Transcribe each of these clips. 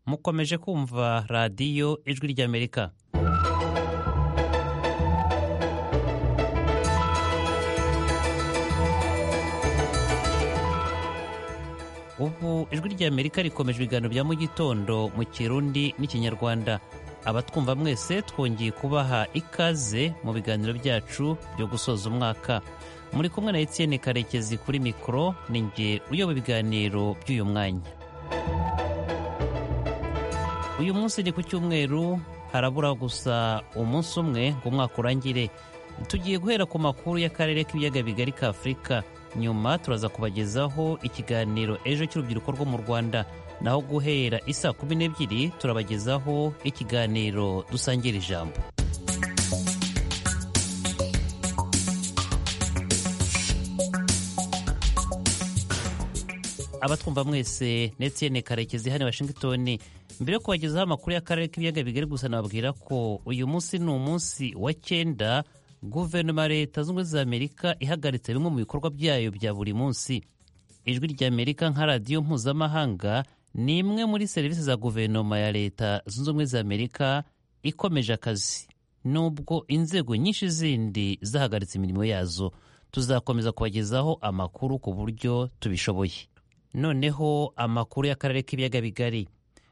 mukomeje kumva radiyo ijwi ry'amerika ubu ijwi ry'amerika rikomeje ibiganiro bya mu gitondo mu kirundi n'ikinyarwanda abatwumva mwese twongeye kubaha ikaze mu biganiro byacu byo gusoza umwaka muri kumwe na Etienne karekezi kuri mikoro ni nge uyoba ibiganiro by'uyu mwanya uyu munsi ni ku cyumweru harabura gusa umunsi umwe ngo umwaka urangire tugiye guhera ku makuru y'akarere k'ibiyaga bigari ka afurika nyuma turaza kubagezaho ikiganiro ejo cy'urubyiruko rwo mu rwanda naho guhera isaa kumi n'ebyiri turabagezaho ikiganiro dusangira ijambo abatwumva mwese Etienne karekezi hano washingitoni mbere yo kubagezaho amakuru y'akarere k'ibiyaga bigari gusa nababwira ko uyu munsi ni umunsi wa cyenda guverinoma ya leta zunze ubumwe za amerika ihagaritse bimwe mu bikorwa byayo bya buri munsi ijwi rya amerika nka radiyo mpuzamahanga ni imwe muri serivisi za guverinoma ya leta zunze ubumwe za amerika ikomeje akazi nubwo inzego nyinshi zindi zahagaritse imirimo yazo tuzakomeza kubagezaho amakuru ku buryo tubishoboye noneho amakuru y'akarere k'ibiyaga bigari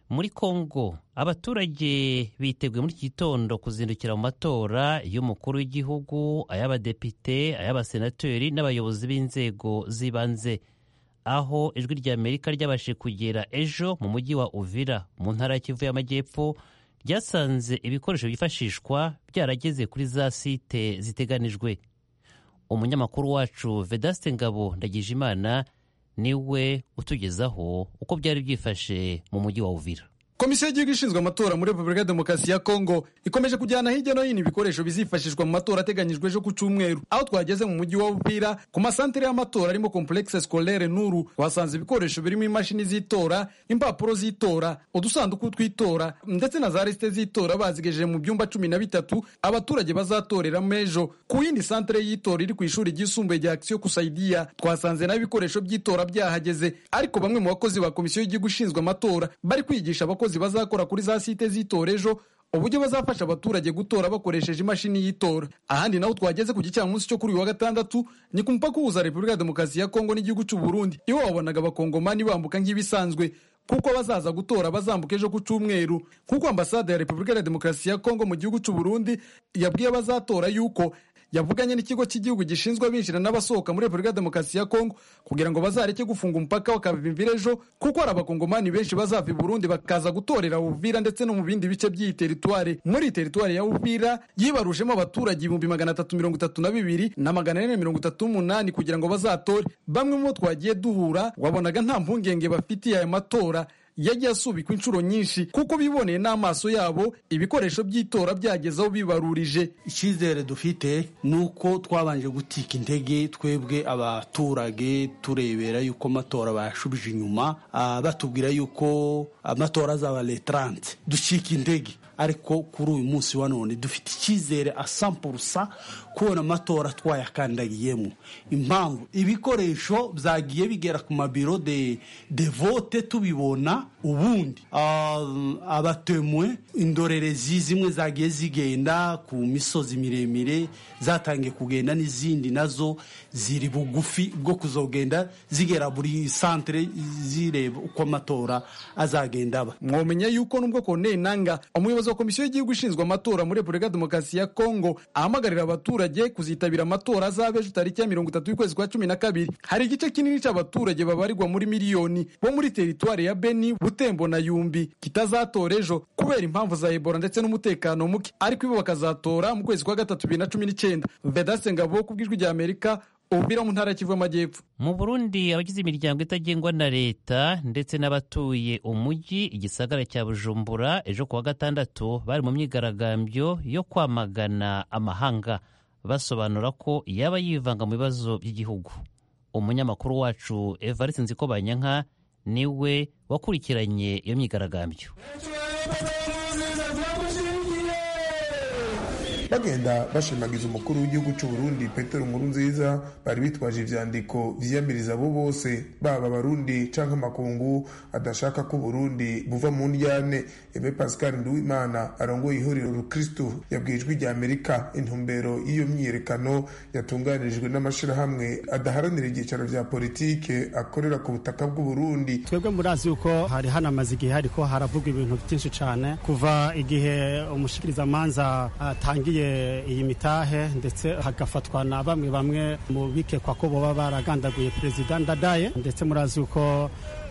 muri kongo abaturage biteguye muri iki gitondo kuzindukira mu matora y'umukuru w'igihugu ay'abadepite ay'abasenateri n'abayobozi b'inzego z'ibanze aho ijwi rya amerika ryabashije kugera ejo mu mujyi wa uvira mu ntara ya kivu y'amajyepfo ryasanze ibikoresho byifashishwa byarageze kuri za site ziteganijwe umunyamakuru wacu vedaste ngabo ndagijimana niwe utugezaho uko byari byifashe mu mujyi wa uvira komisiyo y'igihugu ishinzwe amatora muri repubulika ya demokarasi ya kongo ikomeje kujyana hirya no hino ibikoresho bizifashishwa mu matora ateganyijwe ejo ku cyumweru aho twageze mu mujyi wa bupira ku masantere y'amatora arimo complexe scolaire nuru twasanze ibikoresho birimo imashini z'itora impapuro z'itora udusanduku tw'itora ndetse na za resite z'itora bazigejeje mu byumba cumi na bitatu abaturage bazatoreramo ejo ku yindi santere y'itora iri ku ishuri ryisumbuye rya action kusaidia twasanze naho ibikoresho by'itora byahageze ariko bamwe mu bakozi ba komisiyo y'igihugu ishinzwe amatora bari kwigisha abakozi abakozi bazakora kuri za site z'itora ejo uburyo bazafasha abaturage gutora bakoresheje imashini y'itora ahandi naho twageze ku gicamunsi cyo kuri uyu wa gatandatu ni ku mupaka uhuza repubulika ya demokarasi ya kongo n'igihugu cy'u burundi iwe wabonaga abakongomani bambuka nk'ibisanzwe kuko bazaza gutora bazambuka ejo ku cyumweru kuko ambasade ya repubulika ya demokarasi ya kongo mu gihugu cy'u burundi yabwiye abazatora yuko yavuganye n'ikigo cy'igihugu gishinzwe abinjira n'abasohoka muri repubulika ya demokarasi ya kongo kugira ngo bazareke gufunga umupaka bakabimvira ejo kuko hari abakongomani benshi bazava i burundi bakaza gutorera uvira ndetse no mu bindi bice by'iyi teritwari muri iyi teritwari ya uvira yibarushemo abaturage ibihumbi magana atatu mirongo itatu na bibiri na magana ane mirongo itatu n'umunani kugira ngo bazatore bamwe mu bo twagiye duhura wabonaga nta mpungenge bafitiye aya matora yagiye asubikwa inshuro nyinshi kuko biboneye n'amaso yabo ibikoresho by'itora byageze aho bibarurije icyizere dufite ni uko twabanje gutika intege twebwe abaturage turebera yuko amatora bayashubije inyuma batubwira yuko amatora azaba letarante ducika intege ariko kuri uyu munsi wa none dufite icyizere asampurusa kubona amatora twayakandagiyemo impamvu ibikoresho byagiye bigera ku mabiro de vote tubibona ubundi abatemwe indorerezi zimwe zagiye zigenda ku misozi miremire zatangiye kugenda n'izindi nazo ziri bugufi bwo kuzogenda zigera buri santere zireba uko amatora azagenda aba mwamenya yuko nubwo koneye nanga umuyobozi wa komisiyo y'igihugu ishinzwe amatora muri repubulika ya demokarasi ya kongo ahamagarira abaturage kuzitabira amatora azaba ejo tariki ya mirongo itatu y'ukwezi kwa cumi na kabiri hari igice kinini cy'abaturage babarirwa muri miliyoni bo muri teritwari ya beni butembo na yumbi kitazatora ejo kubera impamvu za ebola ndetse n'umutekano muke ariko ibo bakazatora mu kwezi kwa gatatu bibiri na cumi n'icyenda vedase ngabo ku bw'ijwi rya amerika ububira mu ntara kivu y'amajyepfo mu burundi abagize imiryango itagengwa na leta ndetse n'abatuye umujyi igisagara cya bujumbura ejo kuwa gatandatu bari mu myigaragambyo yo kwamagana amahanga basobanura ko yaba yivanga mu bibazo by'igihugu umunyamakuru wacu evariste nzikobanyanka niwe wakurikiranye iyo myigaragambyo bagenda bashimagiza umukuru w'igihugu cy'u Burundi Petero Nkurunziza bari bitwaje ivyandiko vyiyamiriza abo bose baba abarundi canke amakungu adashaka ko Burundi buva mu ndyane Aime Pascal Nduwimana arongoye ihuriro rukristu yabwijwe rya Amerika intumbero y'iyo myiyerekano yatunganirijwe n'amashirahamwe adaharanira ibyicaro vya politike akorera ku butaka bw'u Burundi twebwe murazi yuko hari hanamaze igihe hariko haravuga ibintu byinshi cyane kuva igihe umushikirizamanza atangiye iyi mitahe ndetse hagafatwa na bamwe bamwe mu bikekwa ko boba baragandaguye perezida ndadaye ndetse murazi yuko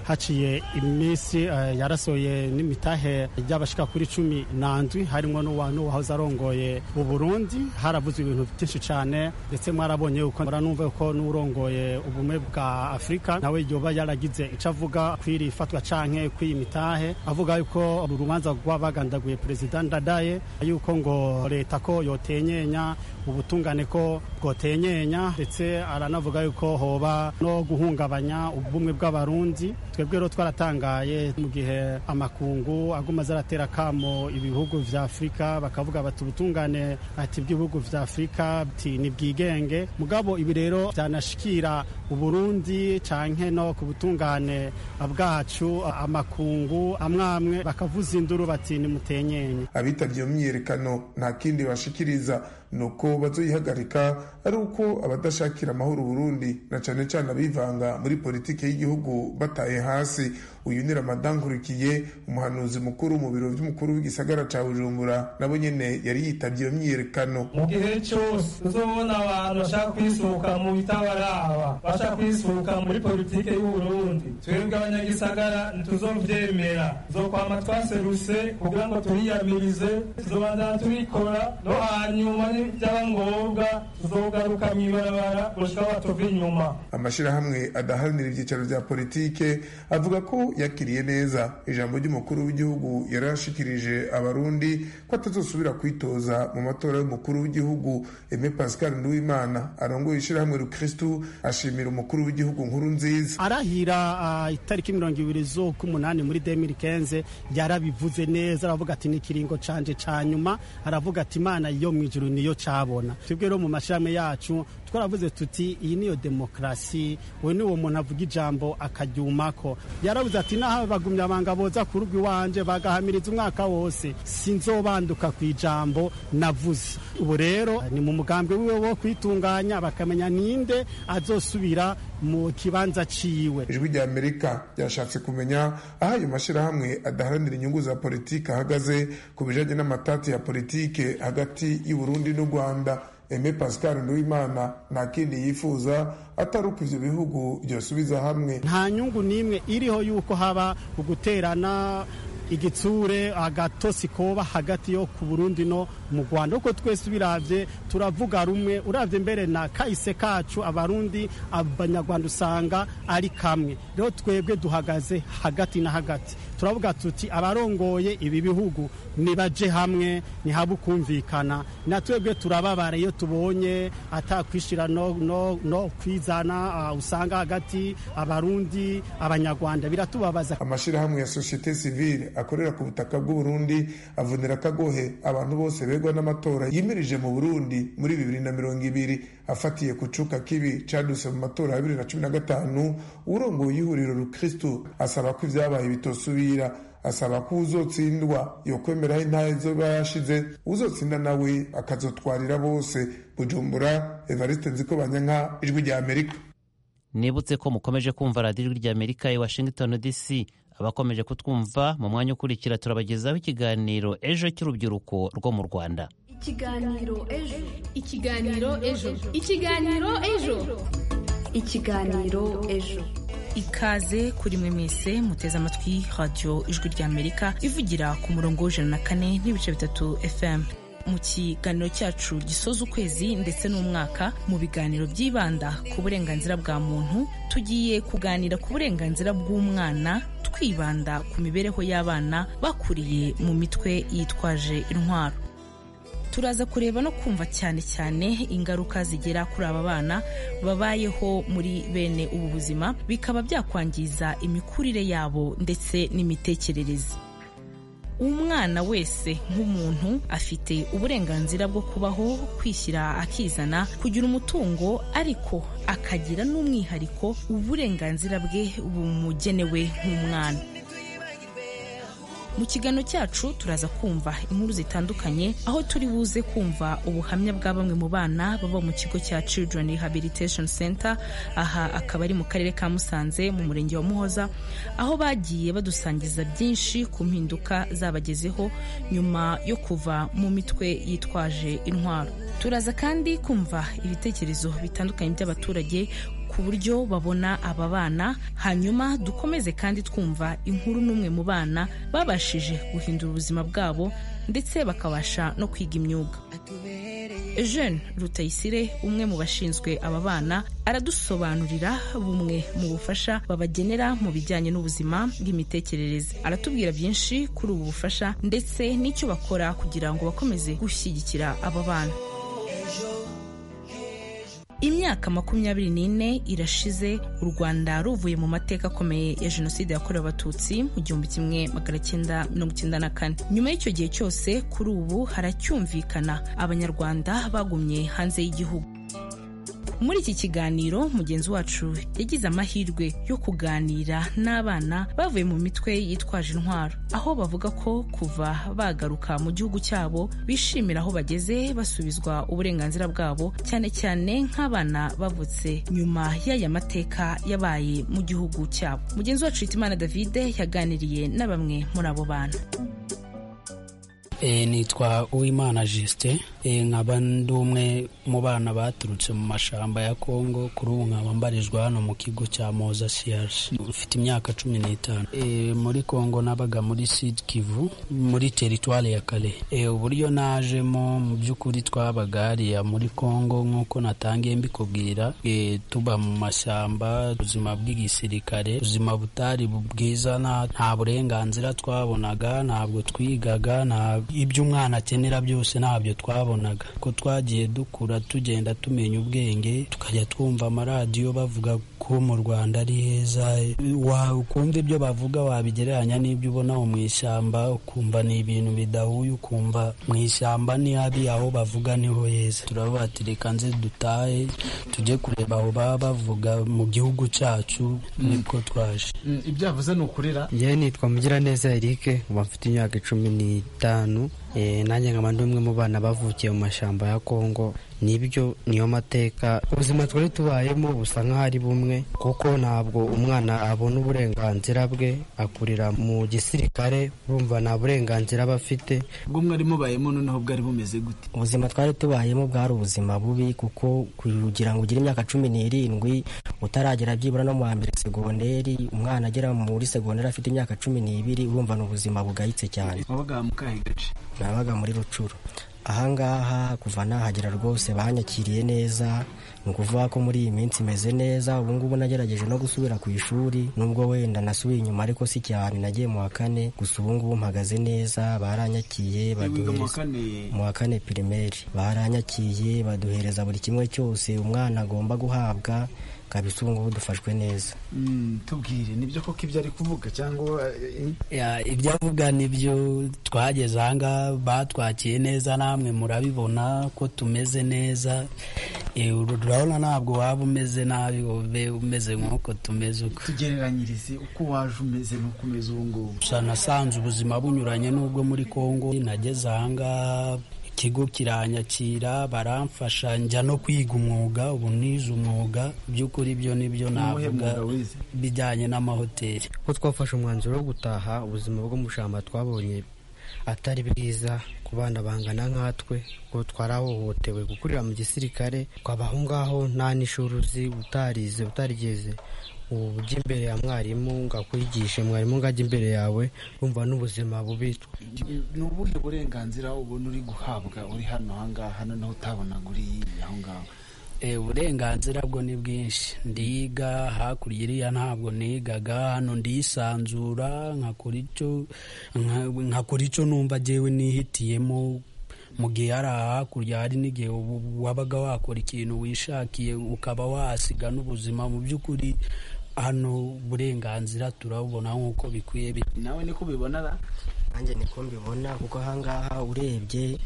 haciye iminsi eh, yarasohoye n'imitahe ry'abashika kuri cumi nandwi harimwo n'uwantu wahoze arongoye mu burundi haravuzwe ibintu byinshi cyane ndetse mwarabonye yuko muranumva yuko n'urongoye ubumwe bwa afurika nawe yoba yaragize ico avuga kw'iri fatwa canke kw'iyi mitahe avuga yuko uru rubanza rw'abagandaguye perezida ndadaye yuko ngo leta ko yotenyenya ubutungane ko bwotenyenya ndetse aranavuga yuko hoba no guhungabanya ubumwe bw'abarundi twebwe rero twaratangaye mu gihe amakungu aguma aratera kamo ibihugu vya afurika bakavuga bati ubutungane ati bw'ibihugu vya afurika bati ni bwigenge mugabo ibi rero byanashikira uburundi canke no ku butungane bwacu amakungu amwamwe bakavuza induru bati nimutenyenye abitabye iyo myiyerekano nta kindi bashikiriza nuko bazoyihagarika ari uko abadashakira amahoro Burundi na cane cane abivanga muri politike y'igihugu bataye hasi uyu ni Ramadan Nkurikiye umuhanuzi mukuru mu biro by'umukuru w'igisagara ca Bujumbura nabo nyene yari yitavye iyo myiyerekano mu gihe cyose tuzobona abantu bashaka kwisuka mu bitabaraba bashaka kwisuka muri politike y'u Burundi twebwe abanyagisagara ntituzovyemera tuzokwama twaseruse kugira ngo turiyamirize tuzobandana tubikora no hanyuma byaba ngombwa tuzogaruka mw'ibarabara gushika batuva inyuma amashirahamwe adaharanira ibyicaro vya politike avuga ko yakiriye neza ijambo ry'umukuru w'igihugu yari yashikirije abarundi ko atazosubira kwitoza mu matora y'umukuru w'igihugu Aime Pascal Nduwimana arongoye ishirahamwe rukristu ashimira umukuru w'igihugu nkuru nziza arahira ah, itariki mirongo ibiri z'ukumunani muri 2015 yarabivuze neza aravuga ati n'ikiringo canje ca nyuma aravuga ati imana yo mw'ijuru niyo cabona twebwe rero mu mashirahamwe yacu twaravuze tuti iyi niyo demokrasi we niwo muntu avuga ijambo akaryumako yaravuze ati naho bagumyabanga boza ku rugo iwanje bagahamiriza umwaka wose sinzobanduka ku ijambo navuze ubu rero ni mu mugambi wiwe wo kwitunganya bakamenya ninde azosubira mu kibanza ciwe ijwi rya amerika ryashatse kumenya aho ayo mashyirahamwe adaharanira inyungu za politiki ahagaze ku bijanye n'amatati ya politiki hagati y'u Burundi n'u rwanda Aime Pascal Nduwimana nta kindi yifuza atari uko ivyo bihugu vyosubiza hamwe nta nyungu n'imwe iriho yuko haba uguterana igitsure agatosi koba hagati yo ku Burundi no mu Rwanda uko twese biravye turavuga rumwe uravye mbere na kahise kacu abarundi abanyarwanda usanga ari kamwe rero twebwe duhagaze hagati na hagati turavuga tuti abarongoye ibi bihugu nibaje hamwe ntihabe ukumvikana na twebwe turababara iyo tubonye atakwishira no, no, no kwizana uh, usanga hagati abarundi abanyarwanda biratubabaza amashirahamwe ya societe civile akorera ku butaka bw'uburundi avunira akagohe abantu bose begwa n'amatora yimirije mu burundi muri bibiri na mirongo ibiri afatiye ku cuka kibi caduse mu matora ya bibiri na cumi na gatanu urongoye ihuriro rukristu asaba ko ivyabaye bitosubira asaba ko uzotsindwa yokwemeraho intara izoba yashize uzotsinda nawe akazotwarira bose bujumbura evariste nziko banyanka ijwi rya amerika nibutse ko mukomeje kumva radiyo ijwi rya amerika i washington dc abakomeje kutwumva mu mwanya ukurikira turabagezaho ikiganiro ejo cy'urubyiruko rwo mu rwanda ikiganiro ejo ikiganiro ejo ikiganiro ejo ikiganiro ejo ikaze kuri mwe mwese muteze amatwi radiyo ijwi ry'amerika ivugira ku murongo w'ijana na kane n'ibice bitatu fm mu kiganiro cyacu gisoza ukwezi ndetse n'umwaka mu biganiro byibanda ku burenganzira bwa muntu tugiye kuganira ku burenganzira bw'umwana twibanda ku mibereho y'abana bakuriye mu mitwe yitwaje intwaro turaza kureba no kumva cyane cyane ingaruka zigera kuri aba bana babayeho muri bene ubu buzima bikaba byakwangiza imikurire yabo ndetse n'imitekerereze umwana wese nk'umuntu afite uburenganzira bwo kubaho kwishyira akizana kugira umutungo ariko akagira n'umwihariko uburenganzira bwe bumugenewe nk'umwana mu kiganiro cyacu turaza kumva inkuru zitandukanye aho turi buze kumva ubuhamya bwa bamwe mu bana baba mu kigo cya Children Rehabilitation Center aha akaba ari mu karere ka Musanze mu murenge wa Muhoza aho bagiye badusangiza byinshi ku mpinduka zabagezeho nyuma yo kuva mu mitwe yitwaje intwaro turaza kandi kumva ibitekerezo bitandukanye by'abaturage ku buryo babona aba bana hanyuma dukomeze kandi twumva inkuru n'umwe mu bana babashije guhindura ubuzima bwabo ndetse bakabasha no kwiga imyuga Eugene Rutayisire umwe mu bashinzwe aba bana aradusobanurira bumwe mu bufasha babagenera mu bijyanye n'ubuzima bw'imitekerereze aratubwira byinshi kuri ubu bufasha ndetse n'icyo bakora kugira ngo bakomeze gushyigikira aba bana imyaka makumyabiri n'ine irashize u rwanda ruvuye mu mateka akomeye ya jenoside yakorewe abatutsi mu gihumbi kimwe magana cyenda mirongo icyenda na kane nyuma y'icyo gihe cyose kuri ubu haracyumvikana abanyarwanda bagumye hanze y'igihugu muri iki kiganiro mugenzi wacu yagize amahirwe yo kuganira n'abana bavuye mu mitwe yitwaje intwaro aho bavuga ko kuva bagaruka mu gihugu cyabo bishimira aho bageze basubizwa uburenganzira bwabo cyane cyane nk'abana bavutse nyuma y'aya mateka yabaye mu gihugu cyabo mugenzi wacu Hitimana David yaganiriye na bamwe muri abo bana nitwa uwimana jisite nkaba ndi umwe mu bana baturutse mu mashyamba ya kongo kuri ubu nkaba mbarizwa hano mu kigo cya moza siyasi mfite imyaka cumi n'itanu muri kongo nabaga muri sidi kivu muri teritwari ya kare uburyo najemo mu by'ukuri twabaga hariya muri kongo nk'uko natangiye mbikubwira tuba mu mashyamba ubuzima bw'igisirikare ubuzima butari bwiza nta burenganzira twabonaga ntabwo twigaga ntabwo ibyo umwana akenera byose ntabyo twabonaga ko twagiye dukura tugenda tumenya ubwenge tukajya twumva amaradiyo bavuga ko mu rwanda ari heza ukumva ibyo bavuga wabigereranya n'ibyo ubona mu ishyamba ukumva ni ibintu bidahuye ukumva mu ishyamba ntihabi aho bavuga niho heza turabatireka nze dutahe tujye kureba aho baba bavuga mu gihugu cyacu nibwo twaje ibyo yavuze ni ukurira yewe nitwa mugiraneza erike uba mfite imyaka cumi n'itanu nanjye nkaba ndi umwe mu bana bavukiye mu mashyamba ya kongo nibyo niyo mateka ubuzima twari tubayemo busa nk'aho ari bumwe kuko ntabwo umwana abona uburenganzira bwe akurira mu gisirikare urumva nta burenganzira aba afite ubwo mwari mubayemo noneho bwari bumeze gute ubuzima twari tubayemo bwari ubuzima bubi kuko kugira ngo ugire imyaka cumi n'irindwi utaragera byibura no mu wa mbere segonderi umwana agera muri segonderi afite imyaka cumi n'ibiri urumva ni ubuzima bugayitse cyane wabaga mu kahe gace nabaga muri rucuru ahangaha kuva nahagera rwose banyakiriye neza ni ukuvuga ko muri iyi minsi imeze neza ubungubu nagerageje no gusubira ku ishuri nubwo wenda nasubiye inyuma ariko si cyane nagiye mu wa kane gusa ubungubu mpagaze neza baranyakiye baduhereza mu wa kane pirimeri baranyakiye baduhereza buri kimwe cyose umwana agomba guhabwa kabisa ubu ngubu dufashwe neza tubwire nibyo koko ibyo ari kuvuga cyangwa ibyo avuga nibyo twageze ahangaha batwakiye neza namwe murabibona ko tumeze neza urabona ntabwo waba umeze nabi ube umeze nk'uko tumeze uko tugereranyirize uko waje umeze n'uko umeze ubu ngubu gusa nasanze ubuzima bunyuranye n'ubwo muri kongo nageze ahangaha ikigo kiranyakira baramfasha njya no kwiga umwuga ubu nize umwuga by'ukuri ibyo nibyo navuga bijyanye n'amahoteli ko twafashe umwanzuro wo gutaha ubuzima bwo mu shyamba twabonye atari bwiza ku bana bangana nkatwe ngo twarahohotewe gukurira mu gisirikare twabaho ngaho nta n'ishuri uzi utarize utarigeze ubu ujya imbere ya mwarimu ngo akwigishe mwarimu ngo ajye imbere yawe wumva n'ubuzima bubi ni ubuhe burenganzira ubona uri guhabwa uri hano ahangaha hano naho utabonaga uri aho ngaho uburenganzira bwo ni bwinshi ndiga hakurya iriya ntabwo nigaga hano ndisanzura nkakora icyo numva agewe nihitiyemo mu gihe hari hakurya hari n'igihe wabaga wakora ikintu wishakiye ukaba wasiga n'ubuzima mu by'ukuri hano uburenganzira turabubona nk'uko bikwiye nawe niko ubibona nanjye niko mbibona kuko ahangaha urebye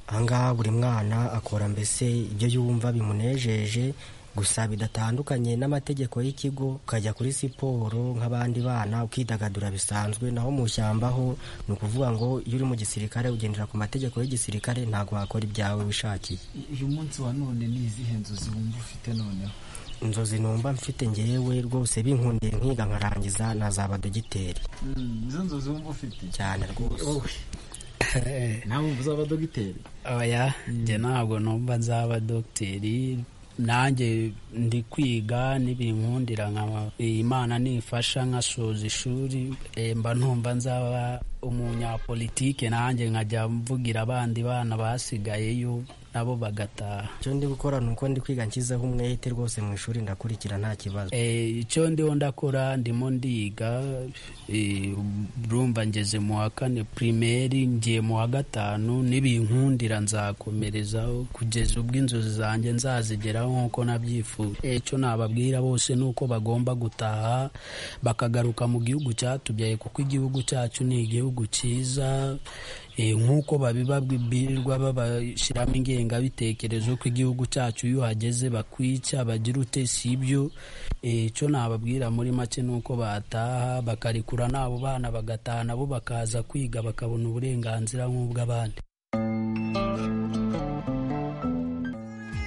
ahangaha buri mwana akora mbese ibyo yumva bimunejeje gusa bidatandukanye n'amategeko y'ikigo ukajya kuri siporo nk'abandi bana ukidagadura bisanzwe naho mu shyamba ho ni ukuvuga ngo iyo uri mu gisirikare ugendera ku mategeko y'igisirikare ntabwo wakora ibyawe wishakiye uyu munsi wa none ni izihe nzozi wumva ufite noneho inzozi numva mfite ngewe rwose binkundiye nkiga nkarangiza nazaba dogiteri Mm, izo nzozi wumva ufite cyane rwose nawe wumva uzaba dogiteri oya njye ntabwo numva nzaba dogiteri nanjye ndi kwiga n'ibinkundira nkaba imana nifasha nkasoza ishuri eh, mba ntumva nzaba umunyapolitike nanjye nkajya mvugira abandi bana basigayeyo nabo bagataha icyo ndi gukora ni uko ndi kwiga nshyizeho umwete rwose mu ishuri ndakurikira nta kibazo Eh, icyo ndiho ndakora ndimo ndiga eh, urumva ngeze mu wa kane pirimeri ngiye mu wa gatanu n'ibinkundira nzakomerezaho kugeza ubwo inzozi zanjye nzazigeraho nk'uko nabyifuza Eh, icyo nababwira bose ni uko bagomba gutaha bakagaruka mu gihugu cyatubyaye kuko igihugu cyacu ni igihugu cyiza Eh, nk'uko babibabwirwa babashyiramo ingengabitekerezo ko igihugu cyacu iyo uhageze bakwica bagira ute si ibyo Eh, icyo nababwira muri make ni uko bataha bakarekura n'abo bana bagataha nabo bakaza kwiga bakabona uburenganzira nk'ubw'abandi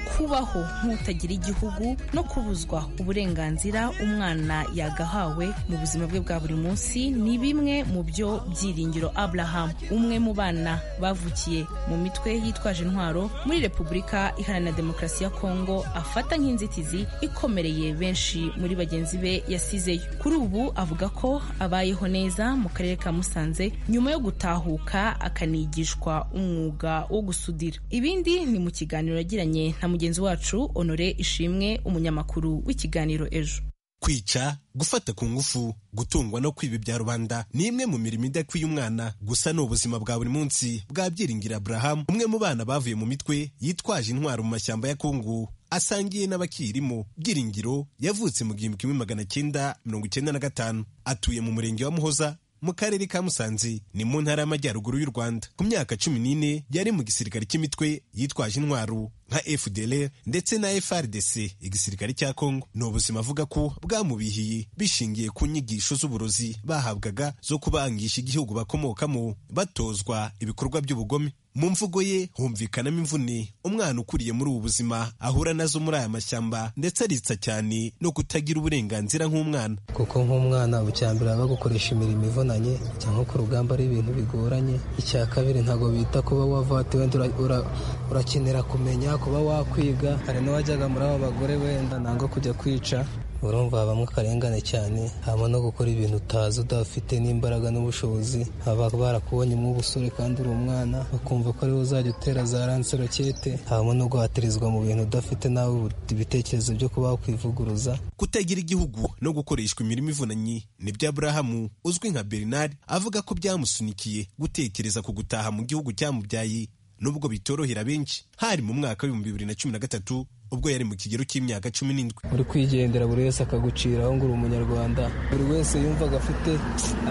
kubaho nk'utagira igihugu no kubuzwa uburenganzira umwana yagahawe mu buzima bwe bwa buri munsi ni bimwe mu byo byiringiro abraham umwe mu bana bavukiye mu mitwe yitwaje intwaro muri repubulika iharanira demokarasi ya kongo afata nk'inzitizi ikomereye benshi muri bagenzi be yasizeyo kuri ubu avuga ko abayeho neza mu karere ka musanze nyuma yo gutahuka akanigishwa umwuga wo gusudira ibindi ni mu kiganiro yagiranye na mugenzi wacu honore ishimwe umunyamakuru w'ikiganiro ejo kwica gufata ku ngufu gutungwa no kwiba ibya rubanda ni imwe mu mirimo idakwiye umwana gusa ni ubuzima bwa buri munsi bwa byiringira aburahamu umwe mu bana bavuye mu mitwe yitwaje intwaro mu mashyamba ya kongo asangiye n'abakirimo byiringiro yavutse mu gihumbi kimwe magana cyenda mirongo icyenda na gatanu atuye mu murenge wa muhoza mu karere ka musanze ni mu ntara y'amajyaruguru y'u rwanda ku myaka cumi n'ine yari mu gisirikare cy'imitwe yitwaje intwaro nka fdr ndetse na frdc igisirikare cya kongo ni ubuzima avuga ko bwamubihiye bishingiye ku nyigisho z'uburozi bahabwaga zo kubangisha igihugu bakomokamo batozwa ibikorwa by'ubugome mu mvugo ye humvikanamo imvune umwana ukuriye muri ubu buzima ahura nazo muri aya mashyamba ndetse aritsa cyane no kutagira uburenganzira nk'umwana kuko nk'umwana bucyambere baba gukoresha imirimo ivunanye cyangwa ku rugamba ari ibintu bigoranye icya kabiri ntabwo bita kuba wava wati wenda ura- ura- urakenera kumenya kuba wakwiga hari n'uwajyaga muri abo bagore wenda ntabwo kujya kwica urumva habamo akarengane cyane habamo no gukora ibintu utazi udafite n'imbaraga n'ubushobozi baba barakubonyemo ubusore kandi uri umwana bakumva ko ariwe uzajya utera za ranserokete habamo no guhatirizwa mu bintu udafite nawe ibitekerezo byo kuba wakwivuguruza kutagira igihugu no gukoreshwa imirimo ivunanye nibyo aburahamu uzwi nka bernard avuga ko byamusunikiye gutekereza ku gutaha mu gihugu cyamubyaye nubwo bitorohera benshi hari mu mwaka w'ibihumbi bibiri na cumi na gatatu ubwo yari mu kigero cy'imyaka cumi n'indwi uri kwigendera buri wese akaguciraho ngo uri umunyarwanda buri wese yumvaga afite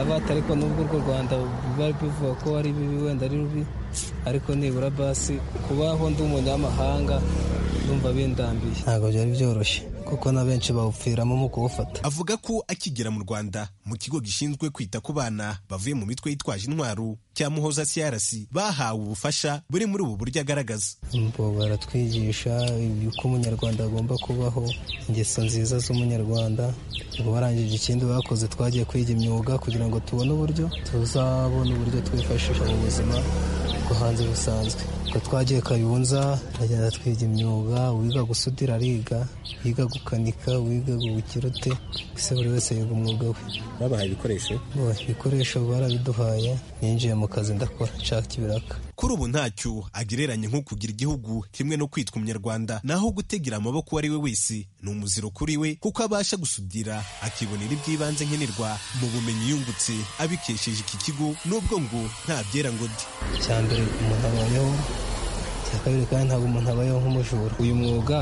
abata ariko nubwo urwo rwanda bari bivuga ko ari bibi wenda ari rubi ariko nibura basi kubaho ndi umunyamahanga ndumva bindambiye ntabwo byari byoroshye kuko na benshi bawupfiramo mu kuwufata avuga ko akigera mu rwanda mu kigo gishinzwe kwita ku bana bavuye mu mitwe yitwaje intwaro cya muhoza crc bahawe ubufasha buri muri ubu buryo agaragaza bo baratwigisha uko umunyarwanda agomba kubaho ingeso nziza z'umunyarwanda ubu barangije ikindi bakoze twagiye kwiga imyuga kugira ngo tubone uburyo tuzabona uburyo twifashisha mu buzima bwo hanze busanzwe ubwo twagiye kayunza turagenda twiga imyuga uwiga gusudira ariga uwiga gukanika uwiga gubukira ute ese buri wese yiga umwuga we babahaye ibikoresho Bo, ibikoresho barabiduhaye ninjiye mu kazi ndakora nshaka ibiraka kuri ubu ntacyo agereranya nko kugira igihugu kimwe no kwitwa umunyarwanda naho gutegera amaboko uwo ari we wese ni umuziro kuri we kuko abasha gusudira akibonera iby'ibanze nkenerwa mu bumenyi yungutse abikesheje iki kigo nubwo ngo nta byera ngo de icya mbere umuntu abayeho icya icya kabiri kandi ntabwo umuntu abayeho nk'umujura uyu mwuga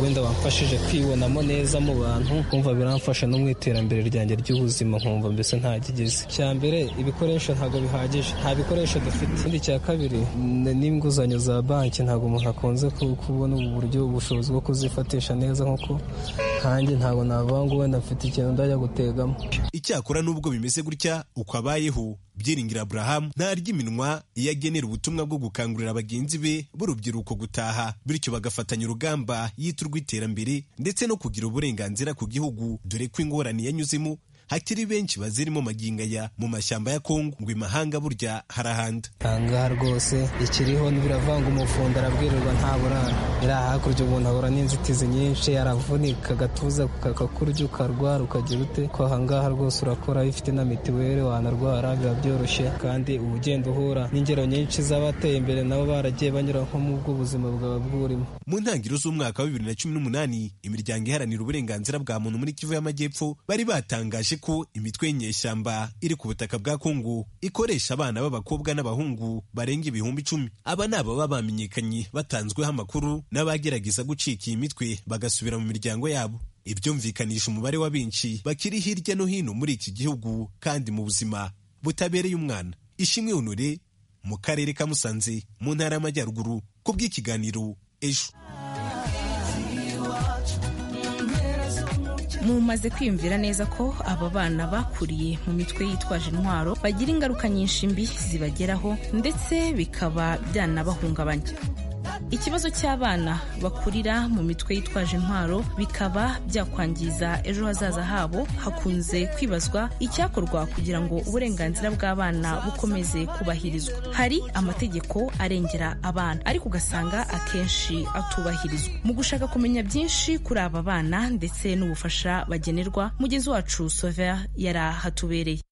wenda wamfashije kwibonamo neza mu bantu kumva biramfasha no mu iterambere ryanjye ry'ubuzima nkumva mbese ntakigeze icya mbere ibikoresho ntabwo bihagije nta bikoresho dufite ikindi cya kabiri ni- n'inguzanyo za banki ntabwo umuntu akunze ku- kubona ubu buryo ubushobozi bwo kuzifatisha neza nk'uko nkanjye ntabwo navuga ngo wenda mfite ikintu ndajya gutegamo icyakora n'ubwo bimeze gutya uko abayeho byiringira aburahamu ntarya iminwa iyo agenera ubutumwa bwo gukangurira bagenzi be b'urubyiruko gutaha bityo bagafatanya urugamba yita urw'iterambere ndetse no kugira uburenganzira ku gihugu dore ko ingorane yanyuzemo hakiri benshi bazirimo magingo aya mu mashyamba ya kongo ngo imahanga burya harahanda ahangaha rwose ikiriho biravanga umufundo arabwirirwa nta burara iriya hakurya umuntu ahura n'inzitizi nyinshi aravunika agatuza kakakurya ukarwara ukagira ute ko ahangaha rwose urakora iyo ufite na mitiweli wanarwara biba byoroshye kandi uba ugenda uhura n'ingero nyinshi z'abateye imbere nabo baragiye banyura nko mu bw'ubuzima bwaba bwurimo mu ntangiriro z'umwaka wa bibiri na cumi n'umunani imiryango iharanira uburenganzira bwa muntu muri kivu y'amajyepfo bari batangaje ko imitwe y'inyeshyamba iri ku butaka bwa kongo ikoresha abana b'abakobwa n'abahungu barenga ibihumbi icumi aba ni ababa bamenyekanye batanzweho amakuru n'abagerageza gucika iyi mitwe bagasubira mu miryango yabo ibyumvikanisha umubare wa benshi bakiri hirya no hino muri iki gihugu kandi mu buzima butabereye umwana ishimwe honore mu karere ka musanze mu ntara y'amajyaruguru ku bw'ikiganiro ejo mumaze kwiyumvira neza ko aba bana bakuriye mu mitwe yitwaje intwaro bagira ingaruka nyinshi mbi zibageraho ndetse bikaba byanabahungabanya ikibazo cy'abana bakurira mu mitwe yitwaje intwaro bikaba byakwangiza ejo hazaza habo hakunze kwibazwa icyakorwa kugira ngo uburenganzira bw'abana bukomeze kubahirizwa hari amategeko arengera abana ariko ugasanga akenshi atubahirizwa mu gushaka kumenya byinshi kuri aba bana ndetse n'ubufasha bagenerwa mugezi wacu sovera yarahatubereye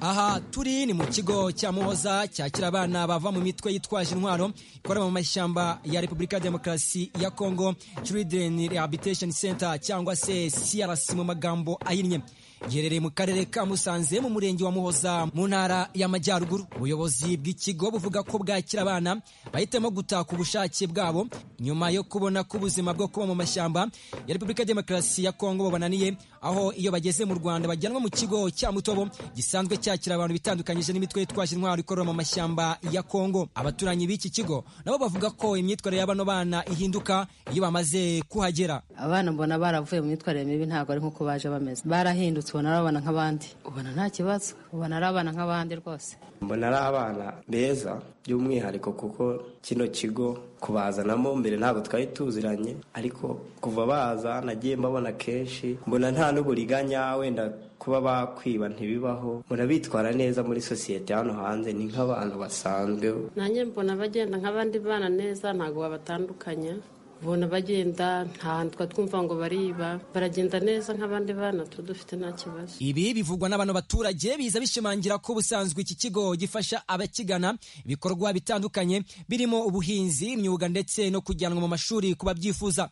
aha turi ni mu kigo cya muhoza cyakira abana bava mu mitwe yitwaje intwaro ikorera mu mashyamba ya repubulika ya demokarasi ya congo children rehabilitation center cyangwa se crc mu magambo ahinnye giherereye mu karere ka musanze mu murenge wa muhoza mu ntara y'amajyaruguru ubuyobozi bw'ikigo buvuga ko bwakira abana bahitamo gutaka ubushake bwabo nyuma yo kubona ko ubuzima bwo kuba mu mashyamba ya repubulika ya demokarasi ya congo bubananiye aho iyo bageze mu rwanda bajyanwa mu kigo cya mutobo gisanzwe cyakira abantu bitandukanyije n'imitwe yitwaje intwaro ikorera mu mashyamba ya congo abaturanyi b'iki kigo nabo bavuga ko imyitwarire y'abano bana ihinduka iyo bamaze kuhagera abana mbona baravuye mu myitwarire mibi ntabwo ari nk'uko baje bameze barahindutse ubona ari abana nk'abandi ubona nta kibazo ubona ari abana nk'abandi rwose mbona ari abana beza by'umwihariko kuko kino kigo kubazanamo mbere ntabwo twari tuziranye ariko kuva baza nagiye mbabona kenshi mbona nta n'uburiganya wenda kuba bakwiba ntibibaho mbona bitwara neza muri sosiyete hano hanze ni nk'abantu basanzwe nanjye mbona bagenda nk'abandi bana neza ntabwo babatandukanya ubona bagenda nta hantu twa twumva ngo bariba baragenda neza nk'abandi bana tuba dufite nta kibazo ibi bivugwa n'abantu baturage biza bishimangira ko ubusanzwe iki kigo gifasha abakigana ibikorwa bitandukanye birimo ubuhinzi imyuga ndetse no kujyanwa mu mashuri ku babyifuza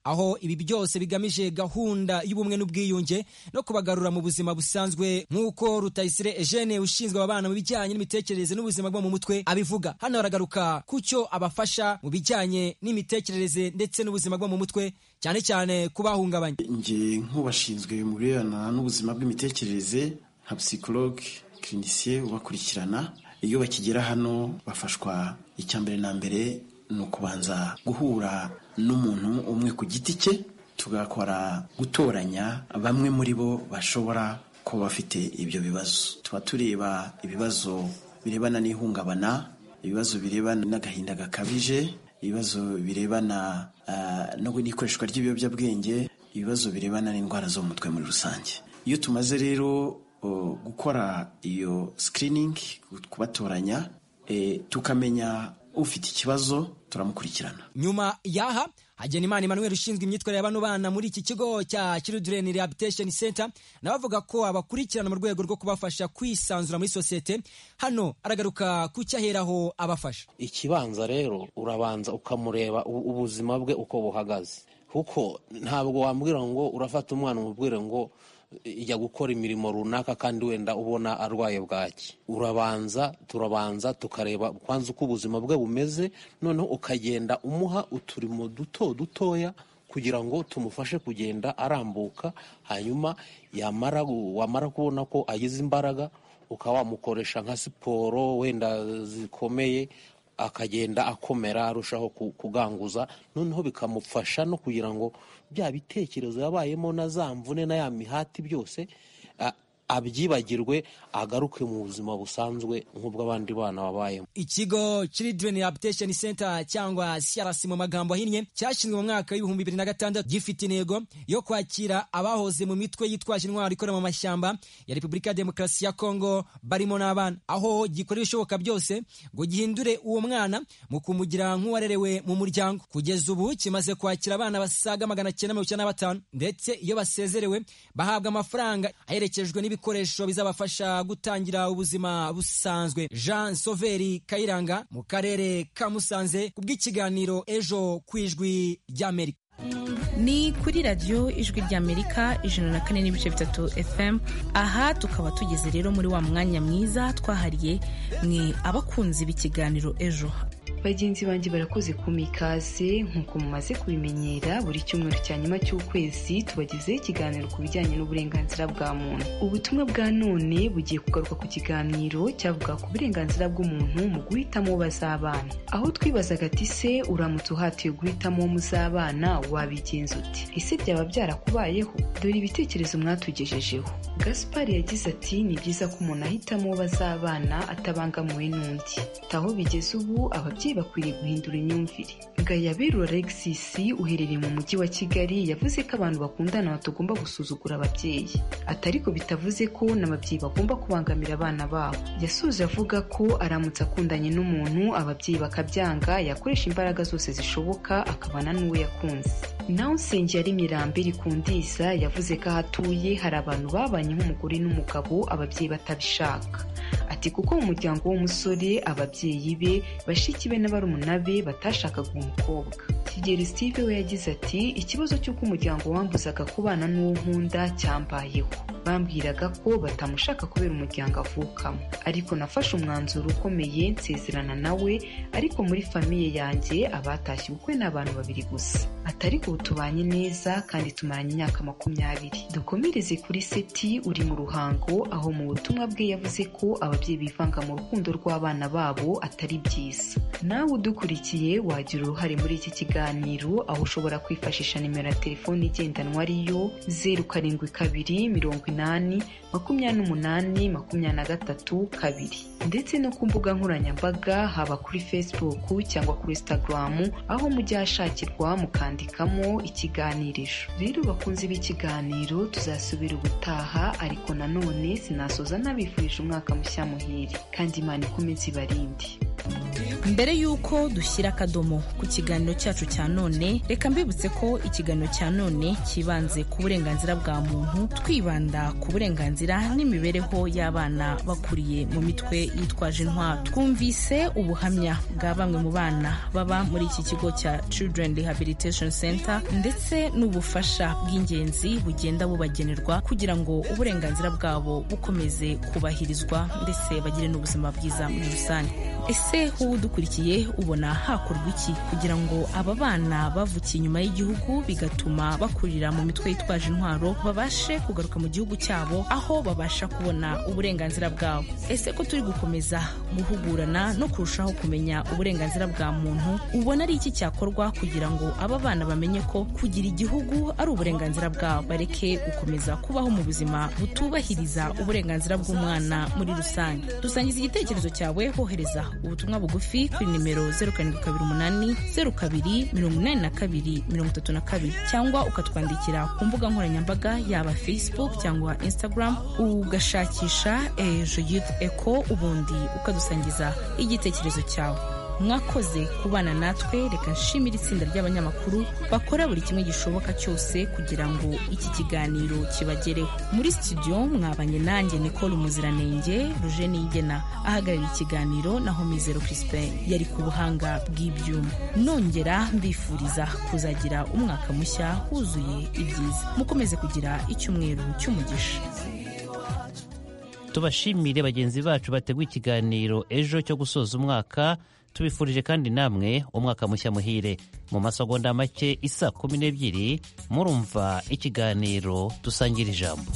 aho ibi byose bigamije gahunda y'ubumwe n'ubwiyunge no kubagarura mu buzima busanzwe nk'uko rutayisire eugene ushinzwe aba bana mu bijyanye n'imitekerereze n'ubuzima bwo mu mutwe abivuga hano haragaruka ku cyo abafasha mu bijyanye n'imitekerereze ndetse n'ubuzima bwo mu mutwe cyane cyane kubahungabanya njye nk'ubashinzwe mu birebana n'ubuzima bw'imitekerereze nka psychologue clinicier ubakurikirana iyo bakigera hano bafashwa icya mbere na mbere ni ukubanza guhura n'umuntu umwe ku giti cye tugakora gutoranya bamwe muri bo bashobora kuba bafite ibyo bibazo tuba tureba ibibazo birebana n'ihungabana ibibazo birebana n'agahinda gakabije ibibazo birebana ah, no n'ikoreshwa ry'ibiyobyabwenge ibibazo birebana n'indwara zo mu mutwe muri rusange iyo tumaze rero uh, gukora iyo sikiriningi kubatoranya eh, tukamenya ufite ikibazo turamukurikirana nyuma yaha hagenimana emmanuel ushinzwe imyitwarire y'abano bana muri iki kigo cya children rehabilitation center nawe avuga ko abakurikirana mu rwego rwo kubafasha kwisanzura muri sosiyete hano aragaruka ku cyo aheraho abafasha ikibanza rero urabanza ukamureba u- ubuzima bwe uko buhagaze kuko ntabwo wambwira ngo urafata umwana umubwire ngo ijya gukora imirimo runaka kandi wenda ubona arwaye bwaki urabanza turabanza tukareba kwanza uko ubuzima bwe bumeze noneho ukagenda umuha uturimo duto dutoya kugira ngo tumufashe kugenda arambuka hanyuma yamara wamara kubona ko agize imbaraga ukaba wamukoresha nka siporo wenda zikomeye akagenda akomera arushaho ku- kuganguza noneho bikamufasha no kugira ngo bya bitekerezo yabayemo na za mvune na ya mihati byose a- abyibagirwe agaruke mu buzima busanzwe nk'ubw'abandi bana babayemo ikigo children rehabilitation center cyangwa crc mu magambo ahinnye cyashinzwe mu mwaka w'ibihumbi bibiri na gatandatu gifite intego yo kwakira abahoze mu mitwe yitwaje intwaro ikorera mu mashyamba ya repubulika ya demokarasi ya kongo barimo n'abana aho gikorera ibishoboka byose ngo gihindure uwo mwana mu kumugira nk'uwarerewe mu muryango kugeza ubu kimaze kwakira abana basaga magana cyenda mirongo icyenda na batanu ndetse iyo basezerewe bahabwa amafaranga aherekejwe n'ibikoresho bizabafasha gutangira ubuzima busanzwe jean soveri kayiranga mu karere ka musanze ku bw'ikiganiro ejo ku ijwi ry'amerika ni kuri radiyo ijwi ry'amerika ijana na kane n'ibice bitatu fm aha tukaba tugeze rero muri wa mwanya mwiza twahariye mwe abakunzi b'ikiganiro ejo bagenzi banjye barakoze kuma ikaze nk'uko mumaze kubimenyera buri cyumweru cya nyuma cy'ukwezi tubagezeho ikiganiro ku bijyanye n'uburenganzira bwa muntu ubutumwa bwa none bugiye kugaruka ku kiganiro cyavuga ku burenganzira bw'umuntu mu guhitamo uwo bazabana aho twibazaga ati se uramutse uhatiwe guhitamo uwo muzabana wabigenza uti ese byaba byarakubayeho dore ibitekerezo mwatugejejeho gaspari yagize ati ni byiza ko umuntu ahitamo uwo bazabana atabangamiwe n'undi taho bigeze ubu ababyeyi bakwiriye guhindura imyumvire gayaberu alexis uherereye mu mujyi wa kigali yavuze ko abantu bakundana batagomba gusuzugura ababyeyi ati ariko bitavuze ko n'ababyeyi bagomba kubangamira abana babo yasoje avuga ko aramutse akundanye n'umuntu ababyeyi bakabyanga yakoresha imbaraga zose zishoboka akabana n'uwo yakunze nawe usengera imirambi rikundiza yavuze ko aho atuye hari abantu babanye nk'umugore n'umugabo ababyeyi batabishaka ati kuko mu muryango w'umusore ababyeyi be bashiki be na barumuna be batashakaga umukobwa kigeri steve we yagize ati ikibazo cy'uko umuryango wambuzaga kubana n'uwo nkunda cyambayeho bambwiraga ko batamushaka kubera umuryango avukamo ariko nafashe umwanzuro ukomeye nsezerana nawe ariko muri famiye yanjye abatashye ubukwe ni abantu babiri gusa ati ariko ubu tubanye neza kandi tumaranye imyaka makumyabiri dukomereze kuri seti uri mu ruhango aho mu butumwa bwe yavuze ko ababyeyi bivanga mu rukundo rw'abana babo atari byiza nawe udukurikiye wagira uruhare muri iki kiganiro aho ushobora kwifashisha nimero ya telefone igendanwa ariyo zeru karindwi kabiri mirongo inani makumyabiri n'umunani makumyabiri na gatatu kabiri ndetse no ku mbuga nkoranyambaga haba kuri facebook cyangwa kuri instagram aho mujya hashakirwa mukandikamo ikiganirizo rero bakunze b'ikiganiro tuzasubira ubutaha ariko nanone sinasoza nabifurije umwaka mushya muhire kandi imana ikomeze ibarinde mbere y'uko dushyira akadomo ku kiganiro cyacu cya none reka mbibutse ko ikiganiro cya none cyibanze ku burenganzira bwa muntu twibanda ku burenganzira n'imibereho y'abana bakuriye mu mitwe yitwaje intwaro twumvise ubuhamya bwa bamwe mu bana baba muri iki kigo cya children rehabilitation center ndetse n'ubufasha bw'ingenzi bugenda bubagenerwa kugira ngo uburenganzira bwabo bukomeze kubahirizwa ndetse bagire n'ubuzima bwiza muri rusange ese wowe udukurikiye ubona hakorwa iki kugira ngo aba bana bavukiye inyuma y'igihugu bigatuma bakurira mu mitwe yitwaje intwaro babashe kugaruka mu gihugu cyabo aho babasha kubona uburenganzira bwabo ese ko turi gukomeza guhugurana no kurushaho kumenya uburenganzira bwa muntu ubona ari iki cyakorwa kugira ngo aba bana bamenye ko kugira igihugu ari uburenganzira bwabo bareke gukomeza kubaho mu buzima butubahiriza uburenganzira bw'umwana muri rusange dusangiza igitekerezo cyawe wohereza ubutumwa bugufi kuri nimero 0728 02 82 32 cyangwa ukatwandikira ku mbuga nkoranyambaga yaba facebook cyangwa instagram ugashakisha ejo youth echo ubundi ukadusangiza igitekerezo cyawe mwakoze kubana natwe reka nshimire itsinda ry'abanyamakuru bakora buri kimwe gishoboka cyose kugira ngo iki kiganiro kibagereho muri studio mwabanye nanjye nicole umuziranenge ruje nigena ahagarariye ikiganiro naho mizero crispin yari ku buhanga bw'ibyuma nongera mbifuriza kuzagira umwaka mushya wuzuye ibyiza mukomeze kugira icyumweru cy'umugisha tubashimire bagenzi bacu bateguye ikiganiro ejo cyo gusoza umwaka tubifurije kandi namwe umwaka mushya muhire mu masogonda make isa kumi n'ebyiri murumva ikiganiro dusangira ijambo